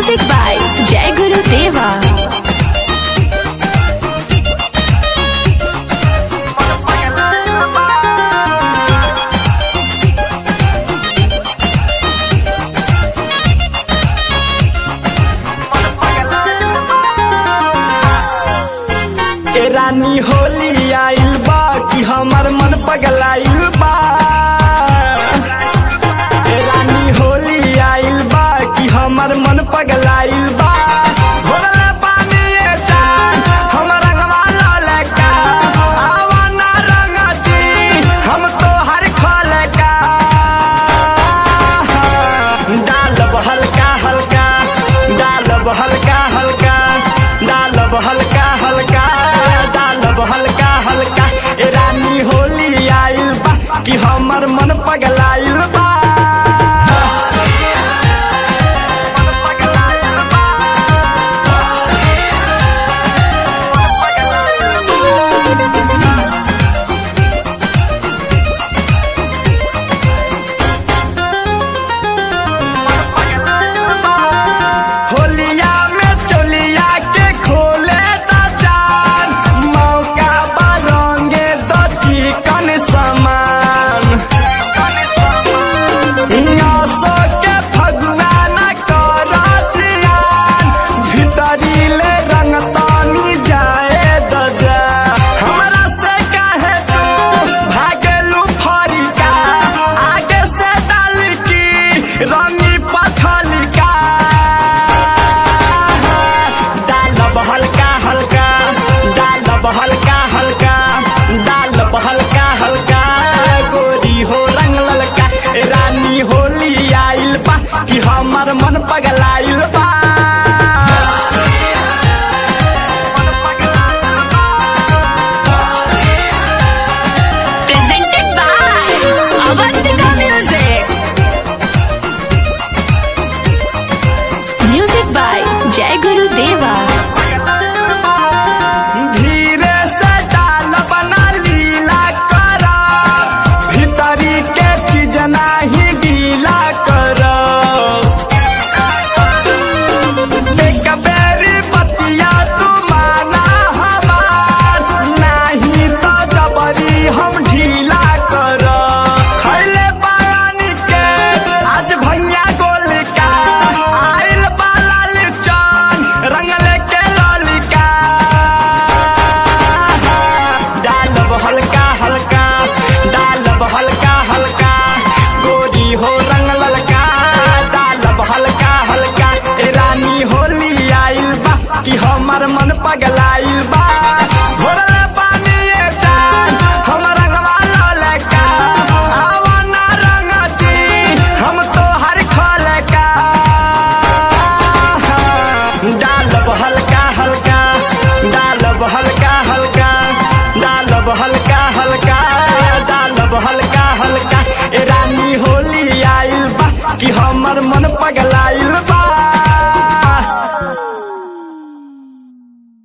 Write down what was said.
Music by Jai Guru Deva. ए रानी होली आइल बा कि हमर मन पगलाइल बा ए रानी होली आइल बा कि हमर मन पगलाइल बा भोरले पानी ए चान हमर रंगवा ललका आवा ना रंगती हम तो हर खलका डालब हल्का हल्का डालब हल्का हल्का डालब हल्का हल्का डालब हल्का हल्का ए रानी होली आइल बा कि हमर मन पगलाइल बा होलिया में चोलिया के खोले दा चान मौका बरंगे द चिकन समान नसो के फगुआ न कर जियान भीतरी ले रंग तानी जाए द जा हमरा से काहे तू भागेलू फरिका आगे से डाल की रंगी पछलिका डालब हल्का हल्का डालब हल्का हल्का डालब हल्का हल्का गोरी हो रंग ललका ए रानी होली आइल बा कि हमर मन पगलाइल बा Presented by Avantika Music. Music by Jai Guru Deva. धीरे से डाल बना लीला कर भीतरी के चीज नाही गीला कर एक बेरी बतिया तू माना हमार नाही तो जबरी हम ढीला कर खैले पानी के आज भैया गोल का आइल बाला लिचन रंगले के ललिका डालब हल्का हल्का डालब हल्का हल्का गोरी हो रंग ललका डालब हल्का हल्का ए रानी होली आइल बा कि हमर मन पगलाइल बा भोरले पानी ए चान हमर रंगवा ललका आवा ना रंगती हम तो हर खलका डालब हल्का हल्का डालब हल्का हल्का डालब हल्का हल्का डालब हल्का हल्का ए रानी होली आइल बा कि हमर मन पगलाइल बा